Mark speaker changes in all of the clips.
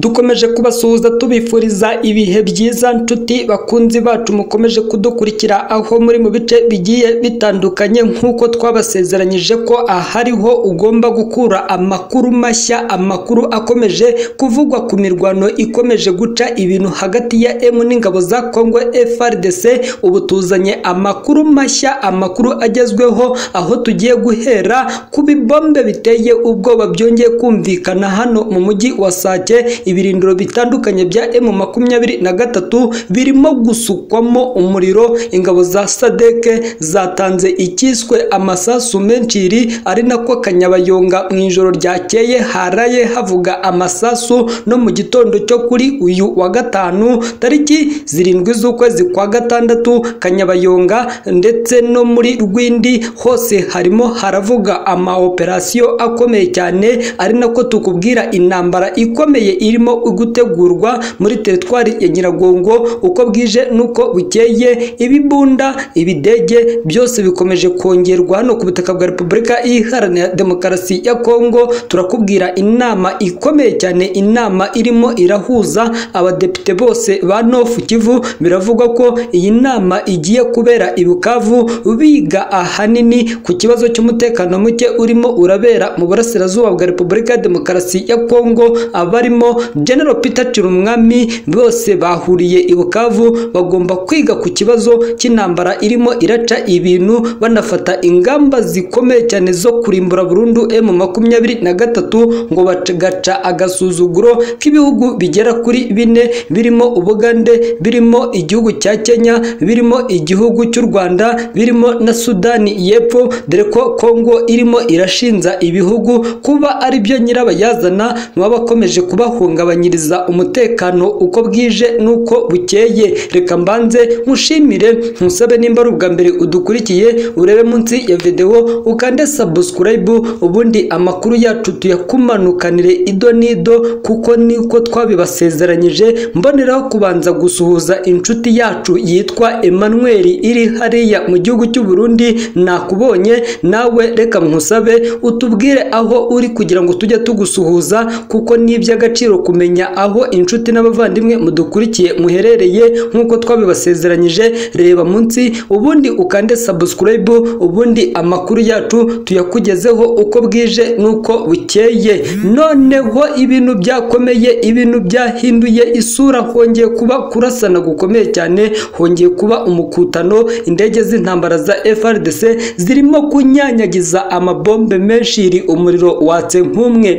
Speaker 1: dukomeje kubasuhuza tubifuriza ibihe byiza nshuti bakunzi bacu mukomeje kudukurikira aho muri mu bice bigiye bitandukanye nk'uko twabasezeranyije ko ahariho ugomba gukura amakuru mashya amakuru akomeje kuvugwa ku mirwano ikomeje guca ibintu hagati ya emu n'ingabo za kongo frdc ubu tuzanye amakuru mashya amakuru agezweho aho tugiye guhera ku bibombe biteye ubwoba byongeye kumvikana hano mu mujyi wa sake ibirindiro bitandukanye bya emu makumyabiri na gatatu birimo gusukwamo umuriro ingabo za sadeke zatanze icyiswe amasasu menshiri ari nako kanyabayonga mu ijoro ryakeye haraye havuga amasasu no mu gitondo cyo kuri uyu wa gatanu tariki zirindwi z'ukwezi kwa gatandatu kanyabayonga ndetse no muri rwindi hose harimo haravuga amaoperasiyo akomeye cyane ari nako tukubwira intambara ikomeye irimo gutegurwa muri teritwari ya nyiragongo uko bwije n'uko bukeye ibibunda ibidege byose bikomeje kongerwa hano ku butaka bwa repubulika iharanira demokarasi ya kongo turakubwira inama ikomeye cyane inama irimo irahuza abadepite bose ba nofu kivu biravugwa ko iyi nama igiye kubera i bukavu biga ahanini ku kibazo cy'umutekano muke urimo urabera mu burasirazuba bwa repubulika ya demokarasi ya kongo abarimo general peter cirumwami bose bahuriye i bukavu bagomba kwiga ku kibazo cy'intambara irimo iraca ibintu banafata ingamba zikomeye cyane zo kurimbura burundu emu makumyabiri na gatatu ngo bagaca agasuzuguro k'ibihugu bigera kuri bine birimo ubugande birimo igihugu cya kenya birimo igihugu cy'u rwanda birimo na sudani y'epfo dore ko kongo irimo irashinza ibihugu kuba ari byo nyirabayazana baba bakomeje kubahungabanyiriza umutekano uko bwije n'uko bukeye reka mbanze nkushimire nkusabe nimba ari ubwa mbere udukurikiye urebe munsi ya videwo ukande sabusikarayibu ubundi amakuru yacu tuyakumanukanire ido n'ido kuko niko twabibasezeranyije mboneraho kubanza gusuhuza inshuti yacu yitwa Emmanuel iri hariya mu gihugu cy'u Burundi nakubonye nawe reka nkusabe utubwire aho uri kugira ngo tujye tugusuhuza kuko ni iby'agaciro kumenya aho inshuti n'abavandimwe mudukurikiye muherereye nk'uko twabibasezeranyije reba munsi ubundi ukande sabusikarayibu ubundi amakuru yacu tuyakugezeho uko bwije n'uko bukeye noneho ibintu byakomeye ibintu byahinduye isura hongeye kuba kurasana gukomeye cyane hongeye kuba umukutano indege z'intambara za FRDC zirimo kunyanyagiza amabombe menshi iri umuriro watse nk'umwe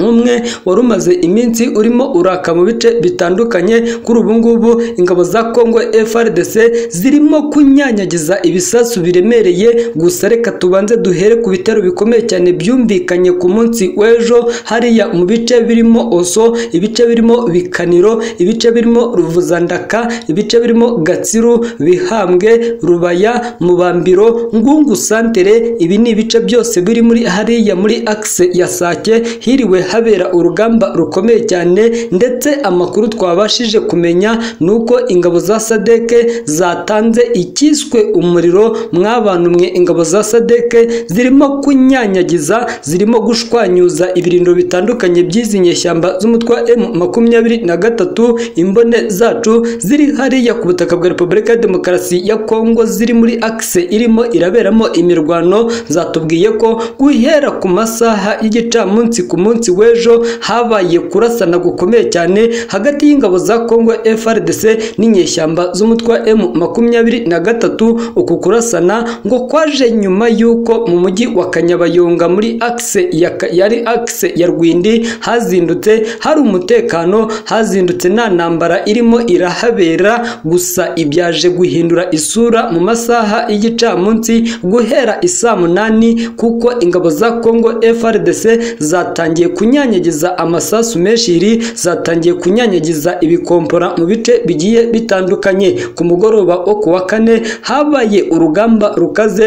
Speaker 1: nk'umwe wari umaze iminsi urimo uraka mu bice bitandukanye kuri ubu ngubu ingabo za kongo frdc zirimo kunyanyagiza ibisasu biremereye gusa reka tubanze duhere ku bitero bikomeye cyane byumvikanye ku munsi w'ejo hariya mu bice birimo oso ibice birimo bikaniro ibice birimo ruvuzandaka ibice birimo gatsiru bihambwe rubaya mubambiro ngungu santere ibi ni ibice byose biri muri hariya muri akise ya sake hiriwe habera urugamba rukomeye cyane ndetse amakuru twabashije kumenya ni uko ingabo za sadeke zatanze icyiswe umuriro mwabantu mwe ingabo za sadeke zirimo kunyanyagiza zirimo gushwanyuza ibirindiro bitandukanye by'izi nyeshyamba z'umutwe wa emu makumyabiri na gatatu imbone zacu ziri hariya ku butaka bwa repubulika ya demokarasi ya kongo ziri muri akise irimo iraberamo imirwano zatubwiye ko guhera ku masaha y'igicamunsi ku munsi munsi w'ejo habaye kurasana gukomeye cyane hagati y'ingabo za Kongo FRDC n'inyeshyamba z'umutwe wa M makumyabiri na gatatu uku kurasana ngo kwaje nyuma y'uko mu mujyi wa Kanyabayonga muri akse ya, yari akse ya Rwindi hazindutse hari umutekano hazindutse nta ntambara irimo irahabera gusa ibyaje guhindura isura mu masaha y'igicamunsi guhera isaa munani kuko ingabo za Kongo FRDC zatangiye kunyanyagiza amasasu menshi zatangiye kunyanyagiza ibikompora mu bice bigiye bitandukanye ku mugoroba wo ku wa kane habaye urugamba rukaze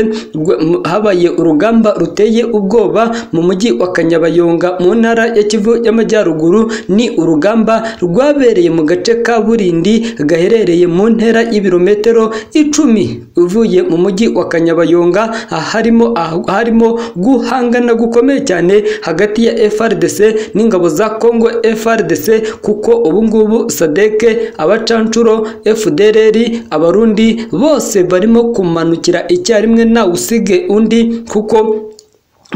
Speaker 1: habaye urugamba ruteye ubwoba mu mujyi wa kanyabayonga mu ntara ya kivu y'amajyaruguru ni urugamba rwabereye mu gace ka burindi gaherereye mu ntera y'ibirometero icumi uvuye mu mujyi wa kanyabayonga harimo guhangana gukomeye cyane hagati ya FRD FARDC n'ingabo za Congo FARDC kuko ubu ngubu SADC abacanshuro FDLR abarundi bose barimo kumanukira icyarimwe ntawe usige undi kuko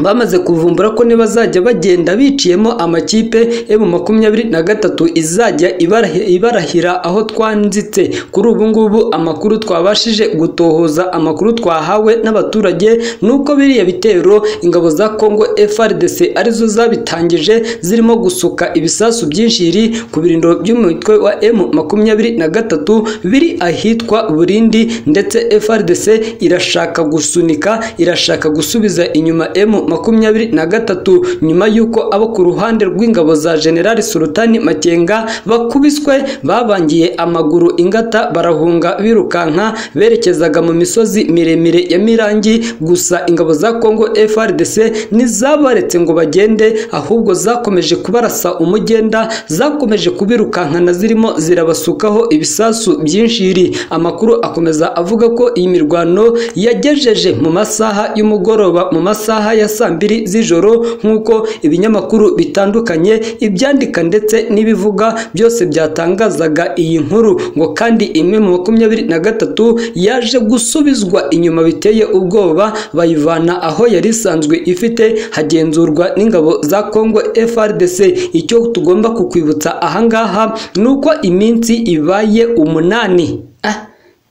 Speaker 1: bamaze kuvumbura ko nibazajya bagenda biciyemo amakipe emu makumyabiri na gatatu izajya ibarahi- ibarahira aho twanzitse kuri ubu ngubu amakuru twabashije gutohoza amakuru twahawe n'abaturage nuko biriya bitero ingabo za congo frdc arizo zabitangije zirimo gusuka ibisasu byinshiri ku birindiro by'umutwe wa emu makumyabiri na gatatu biri ahitwa burindi ndetse frdc irashaka gusunika irashaka gusubiza inyuma emu makumyabiri na gatatu nyuma y'uko abo ku ruhande rw'ingabo za generali sultani makenga bakubiswe babangiye amaguru ingata barahunga birukanka berekezaga mu misozi miremire ya mirangi gusa ingabo za congo frdc ntizabaretse ngo bagende ahubwo zakomeje kubarasa umugenda zakomeje kubirukankana zirimo zirabasukaho ibisasu byinshiri amakuru akomeza avuga ko iyi mirwano yagejeje mu masaha y'umugoroba mu masaha ya saa mbiri z'ijoro nk'uko ibinyamakuru bitandukanye ibyandika ndetse n'ibivuga byose byatangazaga iyi nkuru ngo kandi imwe mu makumyabiri na gatatu yaje gusubizwa inyuma biteye ubwoba bayivana aho yari isanzwe ifite hagenzurwa n'ingabo za Congo FRDC icyo tugomba kukwibutsa ahangaha ni uko iminsi ibaye umunani ah,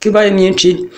Speaker 1: ko ibaye myinshi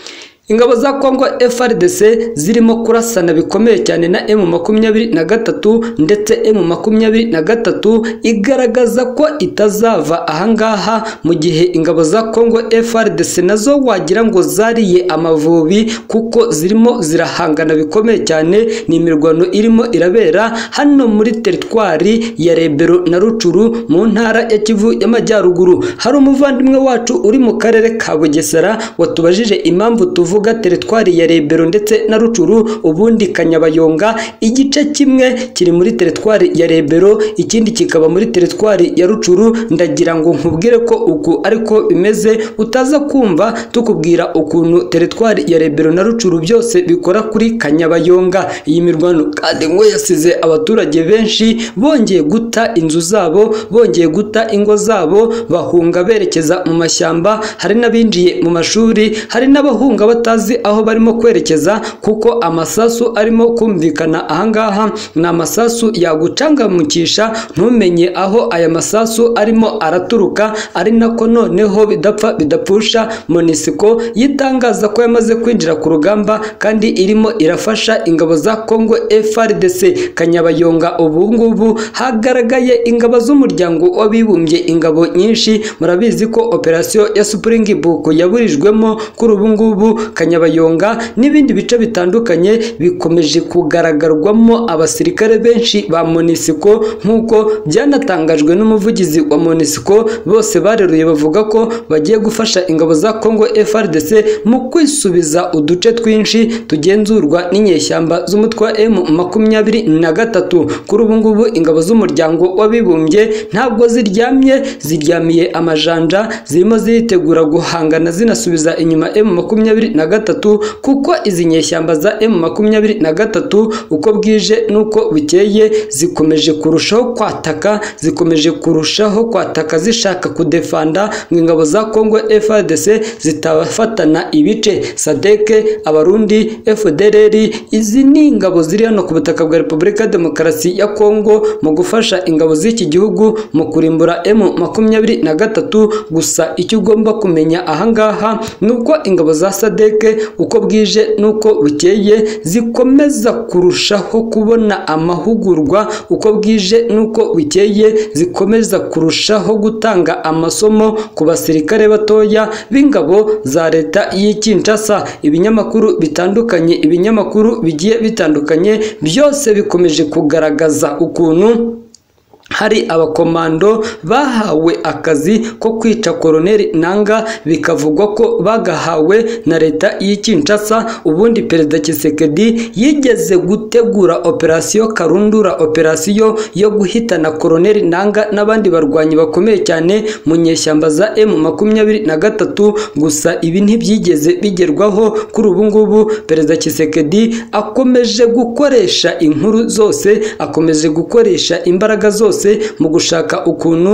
Speaker 1: Ingabo za Kongo FRDC zirimo kurasana bikomeye cyane na M makumyabiri na gatatu ndetse M makumyabiri na gatatu igaragaza ko itazava ahangaha mu gihe ingabo za Kongo FRDC nazo wagira ngo zariye amavubi kuko zirimo zirahangana bikomeye cyane ni imirwano irimo irabera hano muri teritwari ya Rebero na Rucuru mu ntara ya Kivu y'Amajyaruguru hari umuvandimwe wacu uri mu karere ka Bugesera watubajije impamvu tuvuga tuvuga teritwari ya Rebero ndetse na Rucuru ubundi Kanyabayonga igice kimwe kiri muri teritwari ya Rebero ikindi kikaba muri teritwari ya Rucuru ndagira ngo nkubwire ko uku ariko bimeze utaza kumva tukubwira ukuntu teritwari ya Rebero na Rucuru byose bikora kuri Kanyabayonga iyi mirwano kandi ngo yasize abaturage benshi bongeye guta inzu zabo bongeye guta ingo zabo bahunga berekeza mu mashyamba hari n'abinjiye mu mashuri hari n'abahunga batazi aho barimo kwerekeza kuko amasasu arimo kumvikana ahangaha ni amasasu yagucangamukisha ntumenye aho aya masasu arimo araturuka ari nako noneho bidapfa bidapfusha monisiko yitangaza ko yamaze kwinjira ku rugamba kandi irimo irafasha ingabo za congo frdc kanyabayonga ubu ngubu hagaragaye ingabo z'umuryango w'abibumbye ingabo nyinshi murabizi ko operasiyo ya supringibuku yaburijwemo kuri ubu ngubu kanyabayonga n'ibindi bice bitandukanye bikomeje kugaragarwamo abasirikare benshi ba monisiko nk'uko byanatangajwe n'umuvugizi wa monisiko bose bareruye bavuga ko bagiye gufasha ingabo za congo frdc mu kwisubiza uduce twinshi tugenzurwa n'inyeshyamba z'umutwe wa m makumyabiri na gatatu kuri ubu ngubu ingabo z'umuryango w'abibumbye ntabwo ziryamye ziryamiye amajanja zirimo ziritegura guhangana zinasubiza inyuma m makumyabiri na gatatu kuko izi nyeshyamba za M makumyabiri na gatatu uko bwije n'uko bukeye zikomeje kurushaho kwataka zikomeje kurushaho kwataka zishaka kudefanda ngo ingabo za Congo FARDC zitabafatana ibice sadeke abarundi FDLR izi ni ingabo ziri hano ku butaka bwa Repubulika ya Demokarasi ya Congo mu gufasha ingabo z'iki gihugu mu kurimbura M makumyabiri na gatatu gusa icyo ugomba kumenya ahangaha ni uko ingabo za sadeke sadeke uko bwije n'uko bukeye zikomeza kurushaho kubona amahugurwa uko bwije n'uko bukeye zikomeza kurushaho gutanga amasomo ku basirikare batoya b'ingabo za leta y'i Kinshasa ibinyamakuru bitandukanye ibinyamakuru bigiye bitandukanye byose bikomeje kugaragaza ukuntu hari abakomando bahawe akazi ko kwica koroneli nanga bikavugwa ko bagahawe na leta y'i Kinshasa ubundi perezida Tshisekedi yigeze gutegura operasiyo karundura operasiyo yo guhitana koroneli nanga n'abandi barwanyi bakomeye cyane mu nyeshyamba za M makumyabiri na gatatu gusa ibi ntibyigeze bigerwaho kuri ubu ngubu perezida Tshisekedi akomeje gukoresha inkuru zose akomeje gukoresha imbaraga zose mu gushaka ukuntu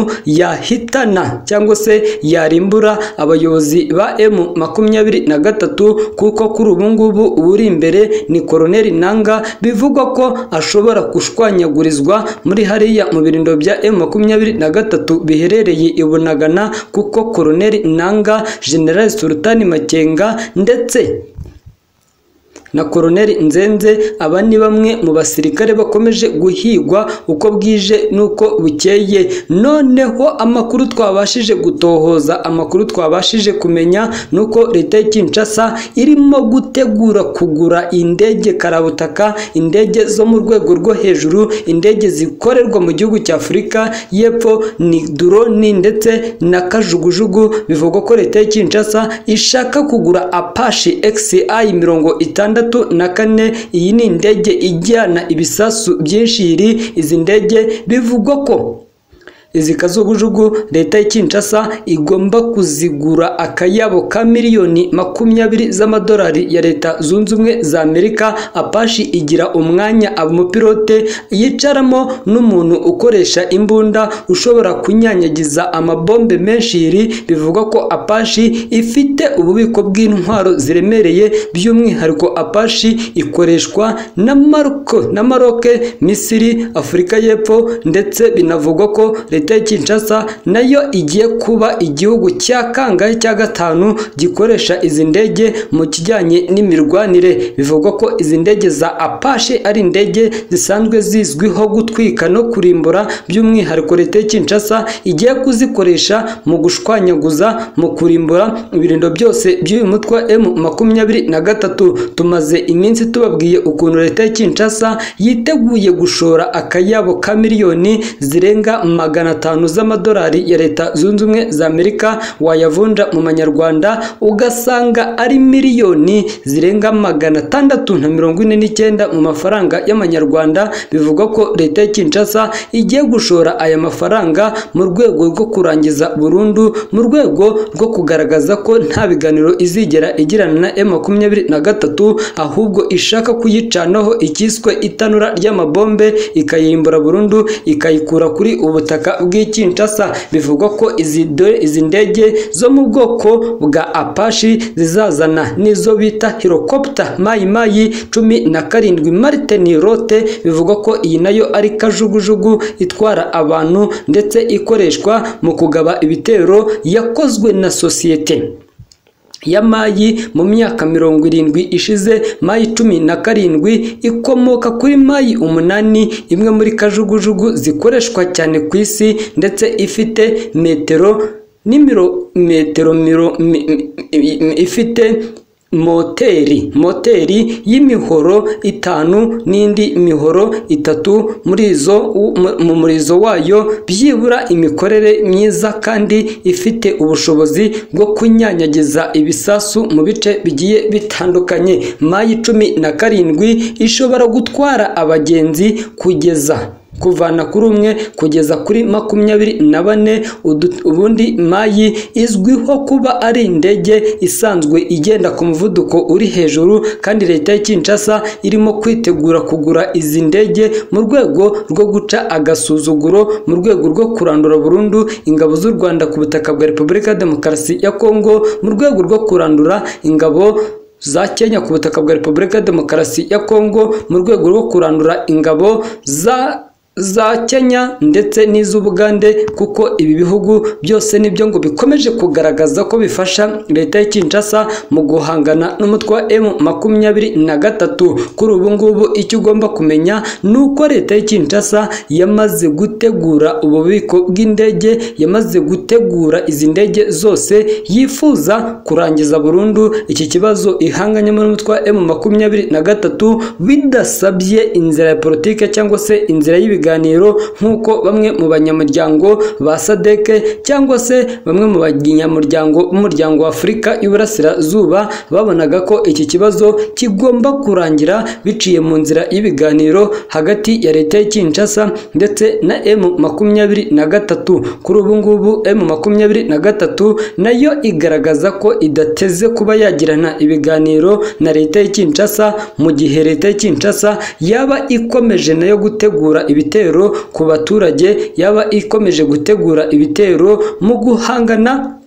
Speaker 1: yahitana cyangwa se yarimbura abayobozi ba M makumyabiri na gatatu kuko kuri ubu ngubu uri imbere ni koroneli nanga bivugwa ko ashobora gushwanyagurizwa muri hariya mu birindo bya M makumyabiri na gatatu biherereye i Bunagana kuko koroneli nanga general Sultani Makenga ndetse na koroneli nzenze aba ni bamwe mu basirikare bakomeje guhigwa uko bwije n'uko bukeye noneho amakuru twabashije gutohoza amakuru twabashije kumenya nuko leta ya Kinshasa irimo gutegura kugura indege karabutaka indege zo mu rwego rwo hejuru indege zikorerwa mu gihugu cya Afurika y'Epfo ni drone ndetse na kajugujugu bivugwa ko leta ya Kinshasa ishaka kugura Apache XI mirongo itandatu na kane iyi ni indege ijyana ibisasu byinshi iri izi ndege bivugwa ko izi kazugujugu leta ya Kinshasa igomba kuzigura akayabo ka miliyoni makumyabiri z'amadolari ya leta zunze ubumwe za Amerika apashi igira umwanya umupilote yicaramo n'umuntu ukoresha imbunda ushobora kunyanyagiza amabombe menshi iri bivugwa ko apashi ifite ububiko bw'intwaro ziremereye by'umwihariko apashi ikoreshwa na Maroko na Maroke Misiri Afurika y'Epfo ndetse binavugwa ko leta ya Kinshasa nayo igiye kuba igihugu cya kangahe cya gatanu gikoresha izi ndege mu kijyanye n'imirwanire bivugwa ko izi ndege za Apache ari indege zisanzwe zizwiho gutwika no kurimbura by'umwihariko leta ya Kinshasa igiye kuzikoresha mu gushwanyaguza mu kurimbura ibirindo byose by'uyu mutwe M makumyabiri na gatatu tumaze iminsi tubabwiye ukuntu leta ya Kinshasa yiteguye gushora akayabo ka miliyoni zirenga magana atanu z'amadolari ya leta zunze ubumwe za Amerika wayavunja mu manyarwanda ugasanga ari miliyoni zirenga magana atandatu na mirongo ine n'icyenda mu mafaranga y'amanyarwanda bivugwa ko leta ya Kinshasa igiye gushora aya mafaranga mu rwego rwo kurangiza burundu mu rwego rwo kugaragaza ko nta biganiro izigera igirana na M makumyabiri na gatatu ahubwo ishaka kuyicanaho ikiswe itanura ry'amabombe ikayimbura burundu ikayikura kuri ubutaka bw'ikinshasa bivugwa ko izi ndege zo mu bwoko bwa apashi zizazana n'izo bita hirokopta mayi mayi cumi na karindwi maritini rote bivugwa ko iyi nayo ari kajugujugu itwara abantu ndetse ikoreshwa mu kugaba ibitero yakozwe na sosiyete ya mayi mu myaka mirongo irindwi ishize mayi cumi na karindwi ikomoka kuri mayi umunani imwe muri kajugujugu zikoreshwa cyane ku isi ndetse ifite metero n'imetero ifite moteri moteri y'imihoro itanu n'indi mihoro itatu muri izo mu murizo wayo byibura imikorere myiza kandi ifite ubushobozi bwo kunyanyagiza ibisasu mu bice bigiye bitandukanye mayi cumi na karindwi ishobora gutwara abagenzi kugeza kuvana kuri umwe kugeza kuri makumyabiri na bane ubundi mayi izwiho kuba ari indege isanzwe igenda ku muvuduko uri hejuru kandi leta ya Kinshasa irimo kwitegura kugura izi ndege mu rwego rwo guca agasuzuguro mu rwego rwo kurandura burundu ingabo z'u Rwanda ku butaka bwa Repubulika ya Demokarasi ya Kongo mu rwego rwo kurandura ingabo za Kenya ku butaka bwa Repubulika ya Demokarasi ya Kongo mu rwego rwo kurandura ingabo za za Kenya ndetse n'iz'Ubugande kuko ibi bihugu byose nibyo ngo bikomeje kugaragaza ko bifasha leta ya Kinshasa mu guhangana n'umutwe wa M makumyabiri na gatatu kuri ubu ngubu icyo ugomba kumenya ni uko leta ya Kinshasa yamaze gutegura ububiko bw'indege yamaze gutegura izi ndege zose yifuza kurangiza burundu iki kibazo ihanganyemo n'umutwe wa M makumyabiri na gatatu bidasabye inzira ya politike cyangwa se inzira y'ibi biganiro nk'uko bamwe mu banyamuryango ba sadeke cyangwa se bamwe mu banyamuryango b'umuryango wa afurika y'uburasirazuba babonaga ko iki kibazo kigomba kurangira biciye mu nzira y'ibiganiro hagati ya leta ya Kinshasa ndetse na M makumyabiri na gatatu kuri ubu ngubu M makumyabiri na gatatu nayo igaragaza ko idateze kuba yagirana ibiganiro na leta ya Kinshasa mu gihe leta ya Kinshasa yaba ikomeje nayo gutegura ibitero ku baturage yaba ikomeje gutegura ibitero mu guhangana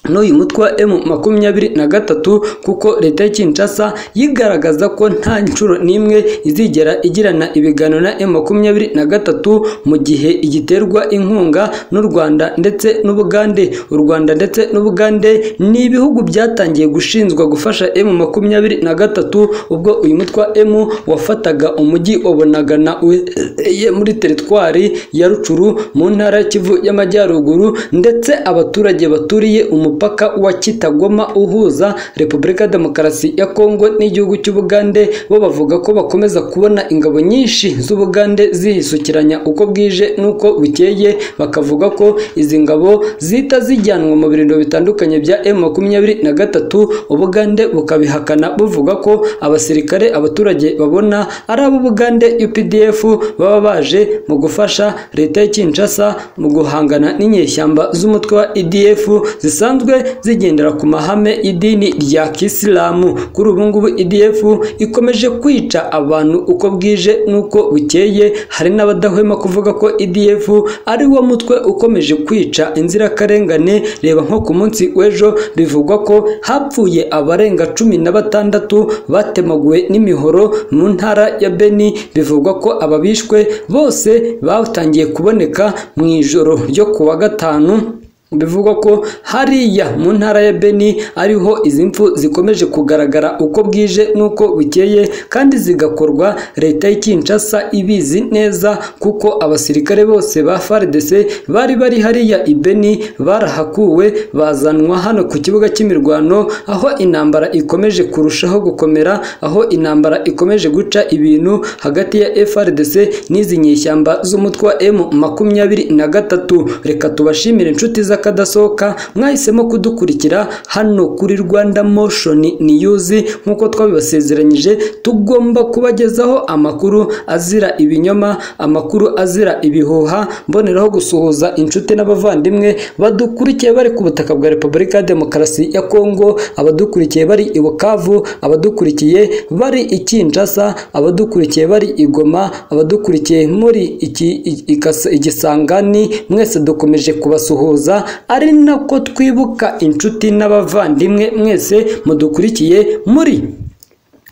Speaker 1: n'uyu mutwe wa M makumyabiri na gatatu kuko leta ya Kinshasa yigaragaza ko nta nshuro n'imwe izigera igirana ibiganiro na M makumyabiri na gatatu mu gihe igiterwa inkunga n'u Rwanda ndetse n'Ubugande u Rwanda ndetse n'Ubugande ni ibihugu byatangiye gushinzwa gufasha M makumyabiri na gatatu ubwo uyu mutwe wa M wafataga umujyi wa Bunagana uherereye muri teritwari ya Rucuru mu ntara ya Kivu y'Amajyaruguru ndetse abaturage baturiye umu umupaka wa Kitagoma uhuza Repubulika Demokarasi ya Kongo n'igihugu cy'Ubugande bo bavuga ko bakomeza kubona ingabo nyinshi z'Ubugande zihisukiranya uko bwije n'uko bukeye bakavuga ko izi ngabo zita zijyanwa mu birindiro bitandukanye bya M23 Ubugande bukabihakana buvuga ko abasirikare abaturage babona ari ab'Ubugande UPDF baba baje mu gufasha leta ya Kinshasa mu guhangana n'inyeshyamba z'umutwe wa EDF zisanzwe zigendera ku mahame idini rya kisilamu kuri ubu ngubu EDF ikomeje kwica abantu uko bwije n'uko bukeye hari n'abadahwema kuvuga ko EDF ari wo mutwe ukomeje kwica inzirakarengane reba nko ku munsi w'ejo bivugwa ko hapfuye abarenga cumi na batandatu batemaguwe n'imihoro mu ntara ya Beni bivugwa ko ababishwe bose batangiye kuboneka mu ijoro ryo ku wa gatanu bivugwa ko hariya mu ntara ya Beni ariho izi mfu zikomeje kugaragara uko bwije n'uko bukeye kandi zigakorwa leta ya Kinshasa ibizi neza kuko abasirikare bose ba FARDC bari bari hariya i Beni barahakuwe bazanwa hano ku kibuga cy'imirwano aho intambara ikomeje kurushaho gukomera aho intambara ikomeje guca ibintu hagati ya FARDC n'izi nyeshyamba z'umutwe wa M makumyabiri na gatatu reka tubashimire inshuti za kadasohoka mwahisemo kudukurikira hano kuri Rwanda Motion News nk'uko twabibasezeranyije tugomba kubagezaho amakuru azira ibinyoma amakuru azira ibihuha mboneraho gusuhuza inshuti n'abavandimwe badukurikiye bari ku butaka bwa Repubulika ya Demokarasi ya Kongo abadukurikiye bari i Bukavu abadukurikiye bari i Kinshasa abadukurikiye bari i Goma abadukurikiye muri iki igisangani mwese dukomeje kubasuhuza ari nako twibuka inshuti n'abavandimwe mwese mudukurikiye muri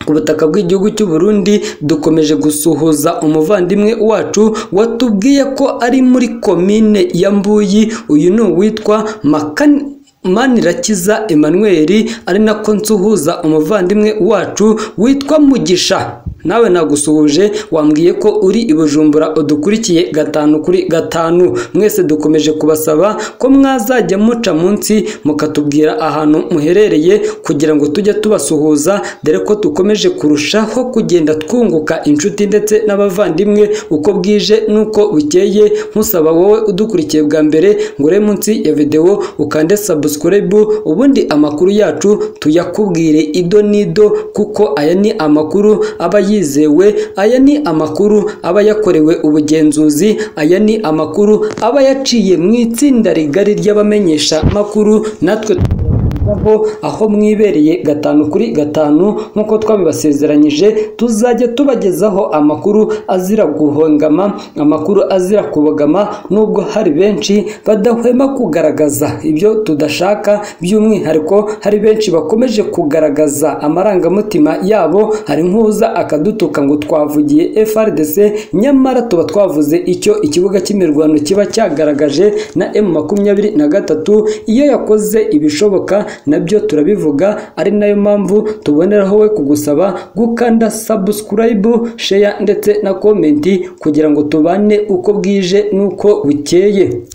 Speaker 1: ku butaka bw'igihugu cy'u Burundi dukomeje gusuhuza umuvandimwe wacu watubwiye ko ari muri komine ya Mbuyi uyu ni uwitwa Makani Manirakiza Emmanuel ari nako nsuhuza umuvandimwe wacu witwa Mugisha nawe nagusuhuje wambwiye ko uri i Bujumbura udukurikiye gatanu kuri gatanu mwese dukomeje kubasaba ko mwazajya muca munsi mukatubwira ahantu muherereye kugira ngo tujye tubasuhuza dore ko dukomeje kurushaho kugenda twunguka inshuti ndetse n'abavandimwe uko bwije n'uko bukeye nkusaba wowe udukurikiye bwa mbere ngure munsi ya videwo ukande subscribe ubundi amakuru yacu tuyakubwire ido n'ido kuko aya ni amakuru aba yizewe aya ni amakuru aba yakorewe ubugenzuzi aya ni amakuru aba yaciye mu itsinda rigari ry'abamenyesha makuru natwe aho mwibereye gatanu kuri gatanu nk'uko twabibasezeranyije tuzajya tubagezaho amakuru azira guhongama amakuru azira kubogama nubwo hari benshi badahwema kugaragaza ibyo tudashaka by'umwihariko hari benshi bakomeje kugaragaza amarangamutima yabo hari nk'uza akadutuka ngo twavugiye FRDC nyamara tuba twavuze icyo ikibuga cy'imirwano kiba cyagaragaje na M makumyabiri na gatatu iyo yakoze ibishoboka nabyo turabivuga ari nayo mpamvu tuboneraho we kugusaba gukanda subscribe share ndetse na komenti kugira ngo tubane uko bwije n'uko bukeye